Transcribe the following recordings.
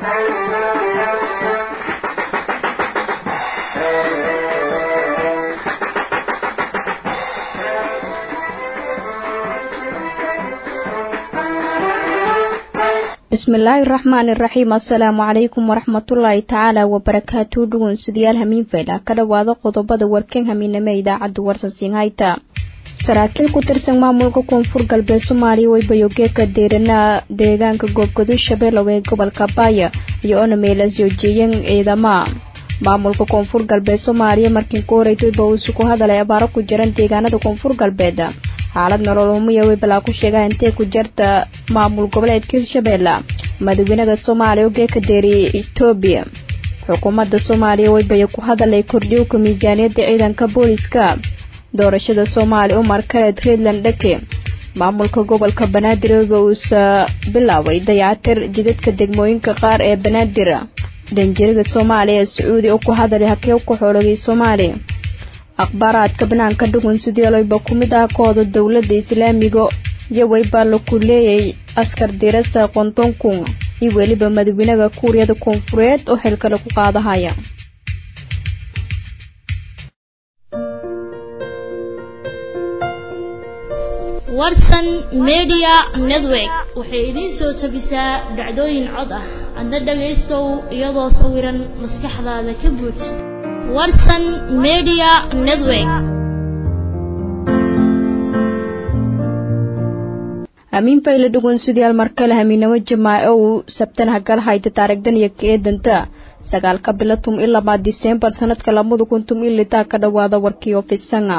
bismillaahi raxmaani raxiim assalaamu calaykum waraxmatullaahi tacaala wabarakaatu dhugunsudayaal hamiin fayla ka dhowaada qodobada warkan hamiiname idaacadda warsansiin hayta saraakiil ku tirsan maamulka koonfur galbeed soomaaliya way bayogeeka deeranaa deegaanka goobgado shabeelow ee gobolka baaya iyo onameelas yoojeeyeen ciidama maamulka koonfur galbeed soomaaliya markii ku horeytayba uusu ku hadalay abaaro ku jiran deegaanada koonfur galbeed xaalad nolol umuya way balaa ku sheegaa intee ku jarta maamul goboleedka hirshabeelle madaxweynaha soomaaliya oo geeka deeriyay etoobiya xukuumadda soomaaliya waybaya ku hadalay kordhiyowka miisaaniyadda ciidanka booliska doorashada soomaaliya umar kaleed reedland dhake maamulka gobolka banaadir wayba uusa bilaabay dayacatir jidadka degmooyinka qaar ee banaadir danjiriga soomaaliya ee sacuudi oo ku hadalay hakee ku xoologay soomaaliya akhbaaraadka banaanka dhugun sideeloyba ku mid ah kooda dowladda islaamiga iyo wayba laku leeyay askar dirasa qontonkun iyo weliba madaxweynaha kuuriyada koonfureed oo xilka lagu qaadahaya warsan media network waxay idiin soo tabisaa dhacdooyin cod ah adna dhagaystow iyadoo sawiran maskaxdaada ka buuj warsan media network hamiin fayla dhugun sidayaal markale hamiinamo jamaaco uu sabtan hagal hayta taarigdan iyo keedanta sagaalka bilo tum i labaad diseembar sanadka labada kun tum i litaa ka dhowaada warkii ofisanga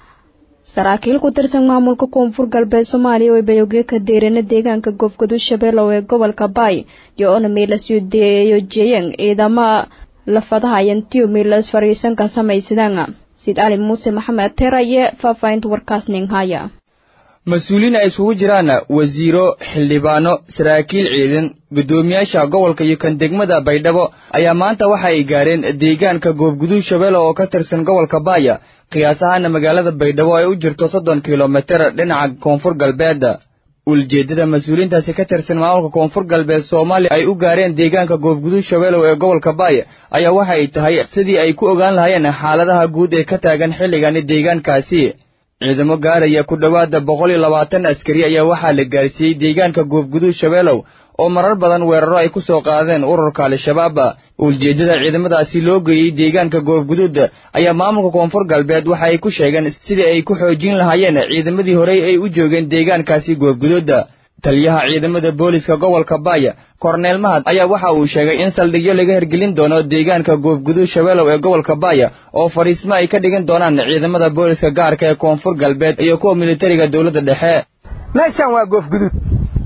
saraakiil ku tirsan maamulka koonfur galbeed soomaaliya way bayogeeka deerana deegaanka goobgado shabeelow ee gobolka baay iyo onameelas yojeeyeen ciidama lafadahayantiyo meelas fariisanka samaysadaan sid ali muuse maxamed teraye faahfaahinta warkaasning haya mas-uuliin ay isugu jiraan wasiiro xildhibaano saraakiil ciidan guddoomiyaasha gobolka iyo kan degmada baydhabo ayaa maanta waxa ay gaareen deegaanka goobguduud shabeelle oo ka tirsan gobolka baaya qiyaas ahaana magaalada baydhabo ay u jirto soddon kilomitir dhinaca koonfur galbeed ujeeddada mas-uuliyiintaasi ka tirsan maamulka koonfur galbeed soomaaliya ay u gaareen deegaanka goobguduud shabeelow ee gobolka baaya ayaa waxa ay tahay sidii ay ku ogaan lahaayeen xaaladaha guud ee ka taagan xilligani deegaankaasi ciidamo gaaraya ku dhowaada boqol iyo labaatan askari ayaa waxaa la gaarsiiyey deegaanka goobguduud shabeelow oo marar badan weeraro ay ku soo qaadeen ururka al-shabaab ujeeddada ciidamadaasi loo geeyey deegaanka goobguduud ayaa maamulka koonfur galbeed waxa ay ku sheegeen sidii ay ku xoojin lahaayeen ciidamadii horey ay u joogeen deegaankaasi goobguduud taliyaha ciidamada booliska gobolka baaya korneel mahad ayaa waxa uu sheegay in saldhigyo laga hergelin doono deegaanka goobguduud shabeelow ee gobolka baaya oo fadhiismo ay ka dhigan doonaan ciidamada booliska gaarka ee koonfur galbeed iyo kuwa militariga dowladda dhexe meeshan waa goofguduud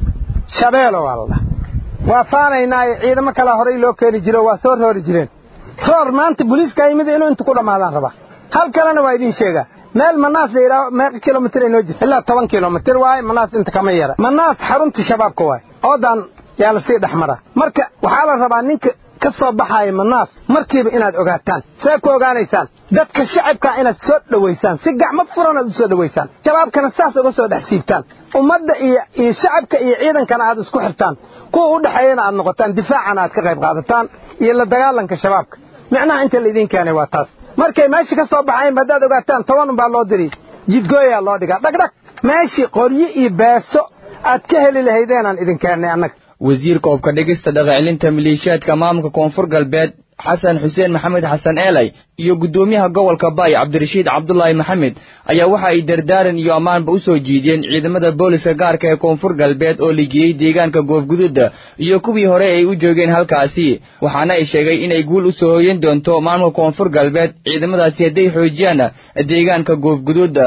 shabeelo waa ladhaha waa faanaynaayo ciidamo kalaa horay loo keeni jiro waa soo roori jireen roor maanta booliiska yimid inuu inta ku dhammaadaan rabaa hal kalena waa idiin sheegaa meel manaas la yidhaaho meeqa kilomitir ay noo jirta ilaa toban kilomitir waaye manaas inta kama yara manaas xarunta shabaabka waaye oodan yaa la sii dhex maraa marka waxaa la rabaa ninka ka soo baxaaya manaas markiiba inaad ogaataan see ku ogaanaysaan dadka shacabkaa inaad soo dhowaysaan si gacmo furan aad u soo dhowaysaan shabaabkana saas uga soo dhex siibtaan ummadda iyo iyo shacabka iyo ciidankana aad isku xirtaan kuwa u dhexeeyana aad noqotaan difaacana aad ka qayb qaadataan iyo la dagaalanka shabaabka micnaha inta laydiin keenay waa taas markay meesha ka soo baxaynba haddaad ogaataan toban unbaa loo diri jidgooyaa loo dhigaa dhagdhag meeshii qoryo iyo beeso aad ka heli lahaydeenaan idin keennay annaga wasiirka hubka dhigista dhaqacelinta maleeshiyaadka maamulka koonfur galbeed xasan xuseen maxamed xasan eelay iyo guddoomiyaha gobolka baay cabdirashiid cabdulaahi maxamed ayaa waxa ay dardaaran iyo ammaanba u soo jiideen ciidamada booliska gaarka ee koonfur galbeed oo ligiyey deegaanka goobguduud iyo kuwii hore ay u joogeen halkaasi waxaana ay sheegay inay guul u soo hoyan doonto maamulka koonfur galbeed ciidamadaasi hadday xoojiyaan deegaanka goobguduud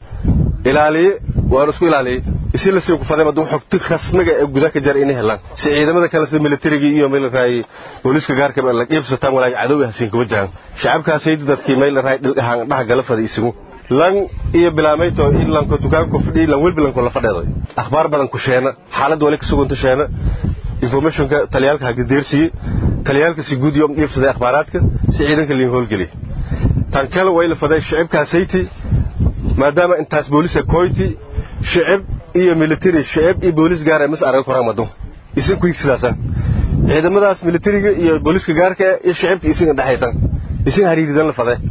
ilaaliye waan isku ilaaliyey isi lasii kufaday maduu xogti rasmiga ee guda ka jar inay helaan si ciidamada kale sida militarigii iyo meelraay booliiska gaarka la qiibsataan walaag cadow hasiin kuma jiraan shacabkaasaydi dadkii meelraay dhilgahaan dhax gala fada isigu lan iyo bilaamayto in lanko dukaanko fadhi lan welbi lanko la fadheeday akhbaar badan ku sheena xaalad wali ka sugunta sheena informationka taliyaalka hagadeersiye taliyaalka si guud iyo qiibsaday akhbaaraadka si ciidanka liin howlgeliya tan kale way la faday shacabkaasayti maadaama intaas booliska koyti shicib iyo military shicib iyo boolis gaar mas arag koraan madu isin ku sidaasa ciidamadaas militariga iyo booliiska gaarka iyo shicibka isinga dhexaytan isin hariiridan la fadee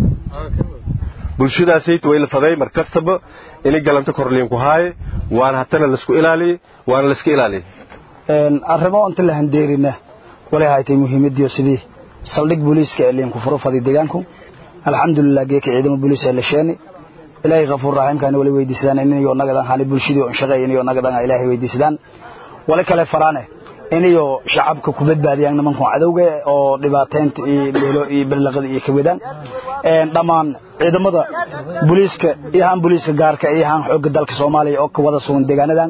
bulshadaasayta way la faday mar kastaba inay galanto korliin ku haaye waana hatana laisku ilaaliyey waana laiska ilaaliyey arrimo inta la handeerina walay haytay muhiimadiyo sidii saldhig booliiska ee liinku furo faday deegaanku alxamdulilah geeka ciidamo booliis ee la sheeni ilaahay kafuur raxiimkaana wali weydiisadaan inayo nagadan hali bulshadii on shaqeey inayo nagadan ilaahay weydiisadaan wali kale faraane inayo shacabka ku badbaadiyaan nimankan cadowga oo dhibaateynta iyo meelo iyo ballaqada iyo kawadaan dhammaan ciidamada booliiska iyo haan booliiska gaarka iyo haan xoogga dalka soomaaliya oo ka wada sugan deegaanadan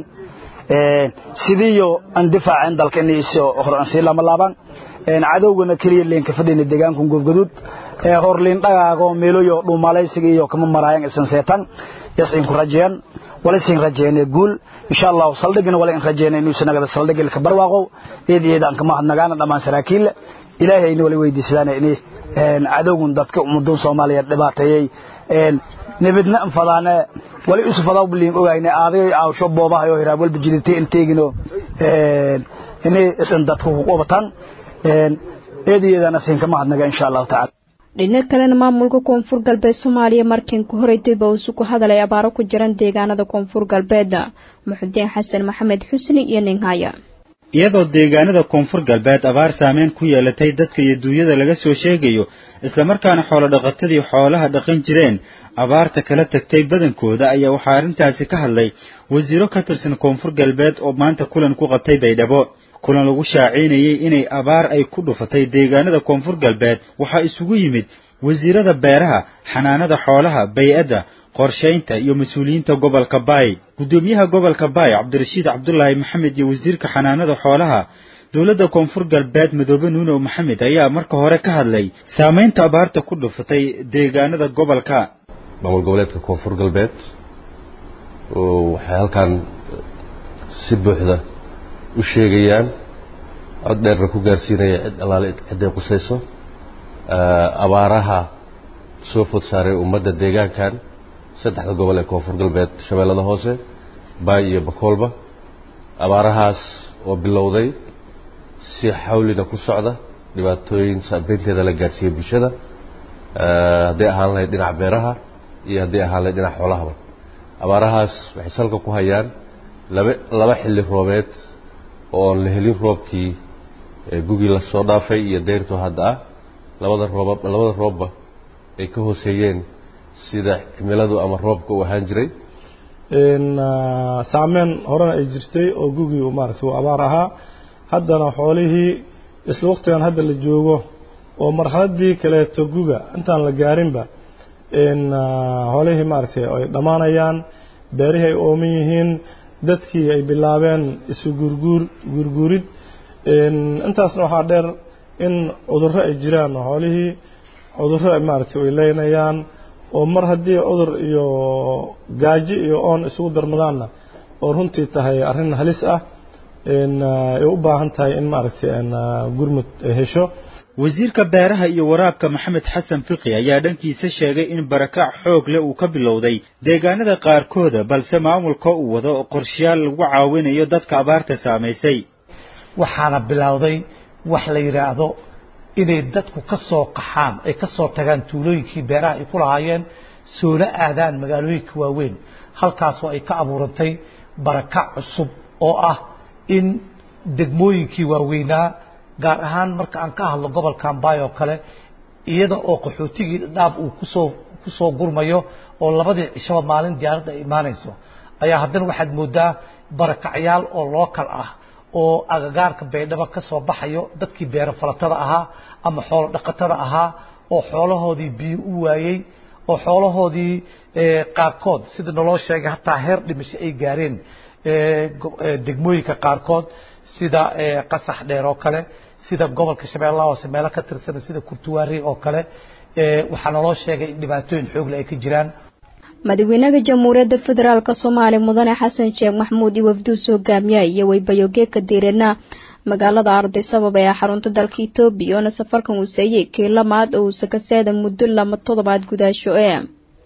sidiiyo aan difaaceen dalka inay soo hor aan sii lama laabaan cadowgana keliya leenka fadhina deegaanka goobgaduud horliin dhagaago meeloyo dhuumalaysiga iyo kama maraayan isan seetan yasin ku rajeeyan wala sin rajeeyane guul insha Allah saldhigna wala in rajeeyane inuu sanagada saldhigil ka barwaaqo eed eed aan kama hadnagaana dhamaan saraakiil ilaahayna wala weydiisadaan inay cadowgun dadka ummadan Soomaaliyeed dhibaateeyay nabadna anfadaana wali isu fadaa buliin ogaayna aaday aawsho boobaha iyo hiraab walba jilintay inteegino inay isan dadku ku qabataan eedeedana siin kama hadnaga insha Allah ta'ala dhinaca kalena maamulka koonfur galbeed soomaaliya markiin ku horay dib uu ku hadalay abaaro ku jiran deegaanada koonfur galbeed muxudiin xasan maxamed xusni iyo ninhaya iyadoo deegaanada koonfur galbeed abaar saameyn ku yeelatay dadka iyo duunyada laga soo sheegayo islamarkaana xoolo dhaqatadii xoolaha dhaqan jireen abaarta kala tagtay badankooda ayaa waxaa arrintaasi ka hadlay wasiiro ka tirsan koonfur galbeed oo maanta kulan ku qabtay baydhabo kulan lagu shaaciynayay inay abaar ay ku dhufatay deegaanada koonfur galbeed waxaa isugu yimid wasiirada beeraha xanaanada xoolaha bay-adda qorshaynta iyo mas-uuliyiinta gobolka baay guddoomiyaha gobolka baay cabdirashiid cabdulaahi maxamed iyo wasiirka xanaanada xoolaha dowladda koonfur galbeed madoobe nuunow maxamed ayaa marka hore ka hadlay saamaynta abaarta ku dhufatay deegaanada gobolka maamul goboleedka koonfur galbeed waxay halkan si buuxda u sheegayaan cod dheerna ku gaarsiinaya cid allaale cidday qusayso abaaraha soo food saaray ummadda deegaankan saddexda gobol ee koonfur galbeed shabeellada hoose baay iyo bakoolba abaarahaas oo bilowday si xawlina ku socda dhibaatooyin saabeynteeda la gaarsiiyey bulshada hadday ahaan lahayd dhinaca beeraha iyo hadday ahaan lahayd dhinaca xoolahaba abaarahaas waxay salka ku hayaan laba laba xilli roobeed oon la helin roobkii gugii la soo dhaafay iyo deyrto hadda ah labada rooba labada roobba ay ka hooseeyeen sida cimiladu ama roobka uu ahaan jiray saameyn horena ay jirtay oo gugii maaragtay uu abaar ahaa haddana xoolihii isla waqtigan hadda la joogo oo marxaladii kaleeto guga intaan la gaarinba xoolihii maaragtay ay dhammaanayaan beerihii ay ooman yihiin dadkii ay bilaabeen isu guurguur guurguurid intaasna waxaa dheer in cudurro ay jiraan xoolihii cudurro maaragtay ay leynayaan oo mar haddii cudur iyo gaajo iyo oon isugu darmadaanna oo runtii tahay arrin halis ah ay u baahan tahay in maaragtay gurmud ay hesho wasiirka beeraha iyo waraabka maxamed xasan fiqi ayaa dhankiisa sheegay in barakac xoog leh uu ka bilowday deegaanada qaarkooda balse maamulka uu wado qorshayaal lagu caawinayo dadka abaarta saamaysay waxaana bilowday wax la yidhaahdo inay dadku ka soo qaxaan ay ka soo tagaan tuulooyinkii beeraha ay ku lahaayeen soona aadaan magaalooyinka waaweyn halkaasoo ay ka abuurantay barakac cusub oo ah in degmooyinkii waaweynaa gaar ahaan marka aan ka hadlo gobolkan baay oo kale iyada oo qaxootigii dhaab uu kusoo kusoo gurmayo oo labadii cishaba maalin diyaaradda ay imaanayso ayaa haddana waxaad moodaa barakacyaal oo lookal ah oo agagaarka baydhabo ka soo baxayo dadkii beero falatada ahaa ama xoolo dhaqatada ahaa oo xoolahoodii biyo u waayey oo xoolahoodii qaarkood sida naloo sheegay hataa heer dhimasho ay gaareen degmooyinka qaarkood sida qasax dheer oo kale sida gobolka shabeellaha hoose meelo ka tirsan sida kurtuwaari oo kale waxaa naloo sheegay in dhibaatooyin xoogle ay ka jiraan madaxweynaha jamhuuriyadda federaalk soomaaliya mudane xasan sheekh maxmuud iyo wafduus hogaamiya iyo weybayogeeka diirana magaalada ardaysabab ee xarunta dalka etoobiya oona safarkan uu seeyey kii lamaad oo uu sakaseeda muddo lama toddobaad gudaasho ee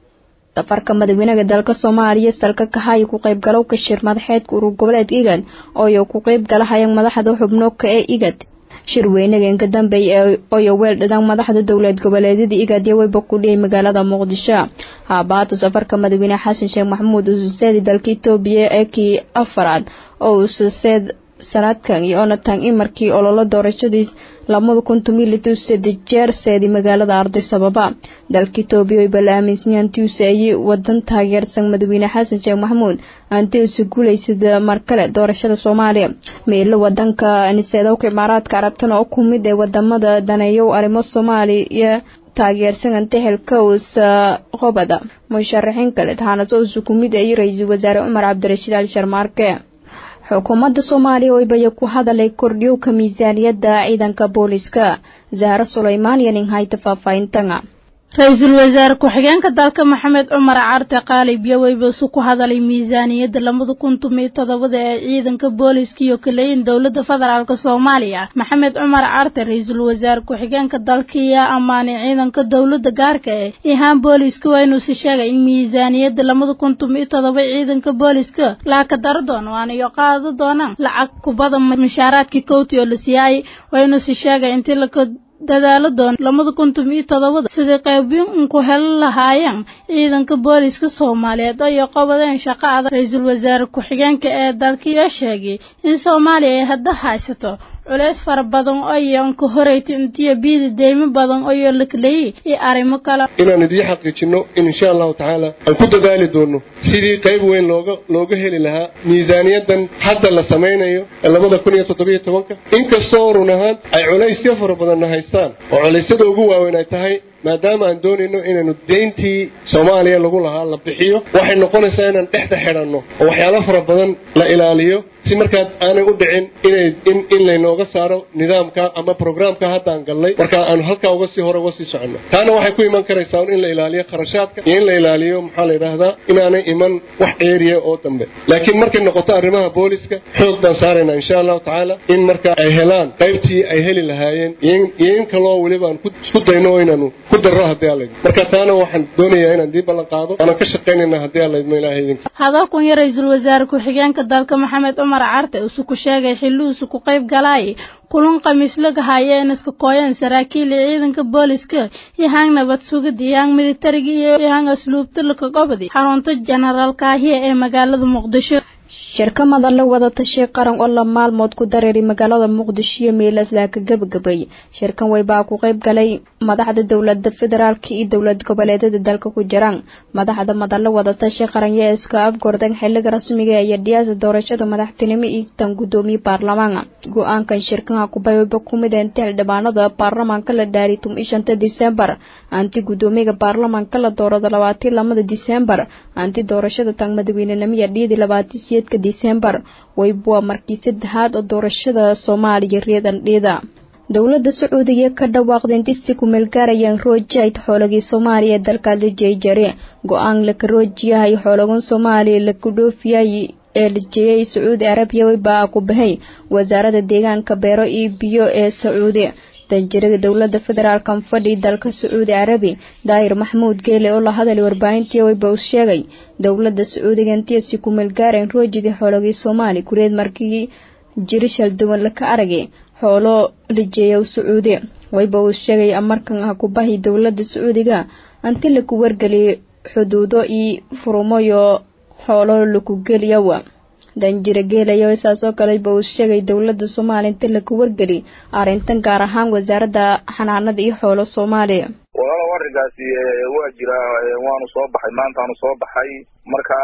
safarka madaxweynaha dalka soomaaliya salka kahay ku qaybgalowka shir madaxeedka urur goboleedka igad ooyo ku qayb galahayaan madaxda xubnoka ee igad shirweynaga inka dambeeya ooyo weel dhadaan madaxda dowlad goboleedyada igad iyo weyba ku dhiyay magaalada muqdisho haabaata safarka madaxweyne xasan sheekh maxamuud ususeedi dalka etoobiya ee kii afaraad oo ususeed sanadkan iyo onatan in markii ololo doorashadiis labada kun tumilitu saddex jeer seedi magaalada arday sababa dalka etoobiya way bala aaminsanyahan tiuse ayay wadan taageersan madaxweyne xasan sheekh maxamuud aanti usu guulaysada mar kale doorashada soomaaliya meelo wadanka niseedowka imaaraadka carabtana oo ku mid ee wadamada daneeyow arrimo soomaaliya taageersan antaxelka uusa qobada musharaxiin kale tahanas uusa ku mid ay ra-iisul wasaare cumar cabdirashiid ali sharmaarke xukuumadda soomaaliya oo baya ku hadalay kordhiyowka miisaaniyadda ciidanka booliska zahro sulaymaan iyo nin hayta faahfaahintanga ra-iisul wasaare ku-xigeenka dalka maxamed cumar carte qaalib yoweybasu ku hadalay miisaaniyadda labada kun tumiyo todobada ee ciidanka booliska iyo kaleyin dowladda federaalk soomaaliya maxamed cumar carte ra-iisul wasaare ku-xigeenka dalka ayaa ammaanay ciidanka dowladda gaarka eh ihaan booliska waa inuusi sheegay in miisaaniyadda labada kun tumiyo todoba ciidanka booliska laaka daro doono waana iyo qaado doonaan lacag kubada mashaaraadkii kowti oo la siyaayay waa inuusi sheegay intii laka dadaalo doon labada kun tumiyo todobada sidai qaybin unku heli lahaayeen ciidanka booliska soomaaliyeed oo iyo qobadeen shaqo adag ra-iisul wasaare ku-xigeenka ee dalkiioo sheegay in soomaaliya ay hadda haysato culeys fara badan oo iyoan ka horeyta intiyo biida deymo badan oo lakaleeyey iyo arrimo kale inaan idiin xaqiijinno in insha allahu tacaala aan ku dadaali doonno sidii qayb weyn looga looga heli lahaa miisaaniyaddan hadda la samaynayo ee labada kun iyo toddobiyo tobanka inkastoo run ahaan ay culaysyo fara badanna haystaan oo culaysyada ugu waaweyn ay tahay maadaama aan doonayno inaynu deyntii soomaaliya lagu lahaa la bixiyo waxay noqonaysaa inaan dhexda xidhanno oo waxyaalo fara badan la ilaaliyo si markaad aanay u dhicin inay in in laynooga saaro nidaamka ama programka haddaan gallay marka aanu halkaa uga sii hore uga sii soconno taana waxay ku iman karaysaa in la ilaaliyo kharashaadka iyo in la ilaaliyo maxaa la yidhaahdaa inaanay iman wax eeriya oo dambe laakiin markay noqoto arrimaha booliska xoog baan saaraynaa insha allahu tacaala in marka ay helaan qaybtii ay heli lahaayeen iyo in kaloo weliba aan isku dayno oo inaanu ku darro haddii alla marka taana waxaan doonayaa inaan dii ballan qaado waanaan ka shaqaynayna haddii alla idmo ilahay idinka hadalkun iyo ra-iisul wasaare ku-xigeenka dalka maxamed cumar carte usu ku sheegay xillihiisu ku qayb galaay kulan khamiislaga hayeen iska kooyeen saraakiil iyo ciidanka booliska iyo hang nabad sugid iyo hang militariga iyo hang asluubta laka gobodi xarunta jenaraal kaahiya ee magaalada muqdisho shirkamada la wada tashay qaran oo la maalmood ku dareeray magaalada muqdisho iyo meelaslaa ka gabagabay shirkan weybaa ku qayb galay madaxda dowlada federaalka iyo dowlad goboleedyada dalka ku jiraan madaxda madalla wada tashay qaran yaa iska afgordan xiliga rasmiga iyo dhiyaasa doorashada madaxtinimo iyo tan gudoomiye baarlamaanka go-aankan shirkanha kubayba kumid inta xildhibaanada baarlamaanka la dhaaray tum ishanta disembar anti gudoomiyaga baarlamaanka la doorada labaatan lamada disembar anti doorashada tan madaxweynenimo iyo dhiyadii labaatan siyeedka disembar weybuwa markii saddexaad oo doorashada soomaaliya reedan dhiida dowladda sacuudiga ka dhawaaqda inti si kumeel gaarayaan roojayd xoolagii soomaaliya ee dalkaasi jeejare go-aan laka roojiyahay xoolagan soomaaliya laku dhoofiyay ee la jeeyay sacuudi arabiya weybaa ku bahay wasaaradda deegaanka beero iyo biyo ee sacuudi danjirada dowlada federaalkan fadhi dalka sacuudi carabi daahir maxamuud geele oo la hadalay warbaahintii weyba uu sheegay dowlada sacuudiga intii si kumeel gaareen roojidii xoolagii soomaali kureed markii jirishal duwan laka aragay xoolo la jeeya sacuudi weyba uu sheegay markan ah kubahi dowlada sacuudiga anti laku wargeliyay xuduudo iyo furumoyo xoolo laku geliyawa danjire geelayo saas oo kaleba uu sheegay dowlada soomaaliya inta laku wargeli arrintan gaar ahaan wasaaradda xanaanada iyo xoolo soomaaliya walaalow arrinkaasi waa jira waanu soo baxay maantaanu soo baxay marka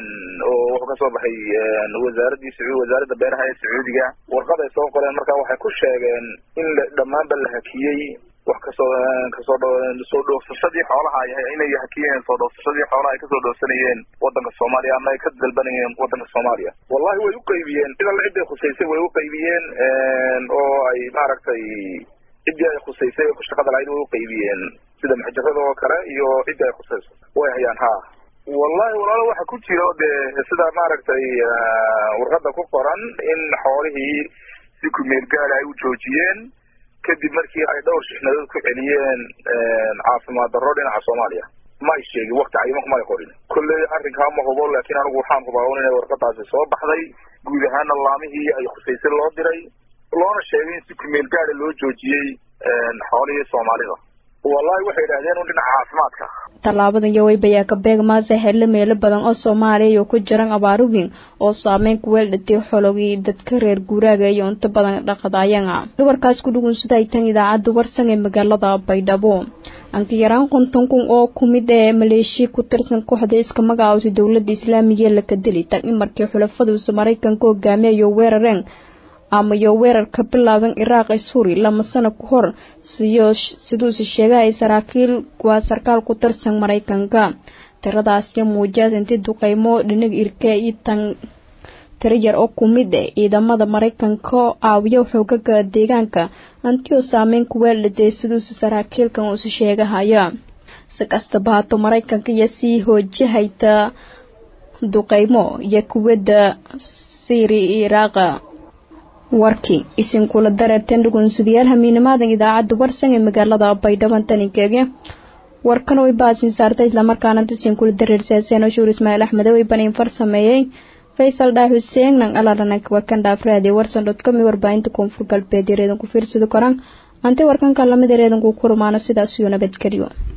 oo wuxuu kasoo baxay wasaaradii sacuud wasaaradda beeraha ee sacuudiga warqad ay soo qoreen marka waxay ku sheegeen in dhammaanba la hakiyey wax kasoo kasoo soo dhoofsashadii xoolaha inay hakiyeen soo dhoofsashadii xoolaha ay kasoo dhoofsanayeen wadanka soomaaliya ama ay ka dalbanayeen wadanka soomaaliya wallahi way u qaybiyeen cid alla ciday khusaysay way u qaybiyeen oo ay maaragtay ciddii ay khusaysay ee ku shaqada lahayd way u qaybiyeen sida maxjarada oo kale iyo ciddii ay khusayso way hayaan ha wallahi walaalo waxa ku jira dee sida maaragtay warqada ku qoran in xoolihii si kumeel gaara ay u joojiyeen kadib markii ay dhowr shixnadood ku celiyeen caafimaad darro dhinaca soomaaliya ma ay sheegin wakti cayiman kumay qorin kolley arrinkaa ma hubo laakiin anigu waxaan hubaa un inay warqadaasi soo baxday guud ahaana laamihii ay khusaysay loo diray loona sheegay in si kumeel gaada loo joojiyey xoolihii soomaalida wallahi waxay yidhahdeen un dhinaca caafimaadka tallaabadan yoweyb ayaa ka beeg maase xelle meelo badan oo soomaaliya iyo ku jiran abaaro weyn oo saameyn ku weeldhatay xologii dadka reer guuraaga iyo inta badan dhaqadaayana warkaas ku dhugunsada ay tan idaacadda warsan ee magaalada baydhabo anka yaraan konton kun oo ku mid ee maleeshiya ku tirsan kooxda iska magacaawtay dowladda islaamiga ee laka deli tan in markii xulafaduusa maraykanka hogaamiyayo weerareen ama iyo weerar ka bilaaban iraaq ee suuri lama sano ka hor siyo siduuse sheegahay saraakiil waa sarkaal ku tirsan maraykanka tiradaasyo muujiyaas intii duqeymo dhinaga irke iyo tan tiro yar oo ku mid ah ciidamada maraykanka oo caawiya xoogaga deegaanka antio saameyn ku weeldhaday siduuse saraakiilkan uuse sheegahaya si kastaba haato maraykanka iyo sii hoojahayta duqeymo iyo kuwadda siiri iyo iraaqa warkii isinkula dareerteen dhugunsadayaal hamiinimaadan idaacadda warsan ee magaalada baydhabo taninkeege warkan way baasin saartay islamarkaana tasinkula dareersaaseen oshuur ismaaciil axmede way baniin far sameeyey faysal dhaa xuseen nang alarananka warkan dhaafraadi warsan dot com warbaahinta koonfur galbeed yareedan ku fiirsadi koraan ante warkanka lamid yareedanku ku rumaana sidaas iyo nabadgelyo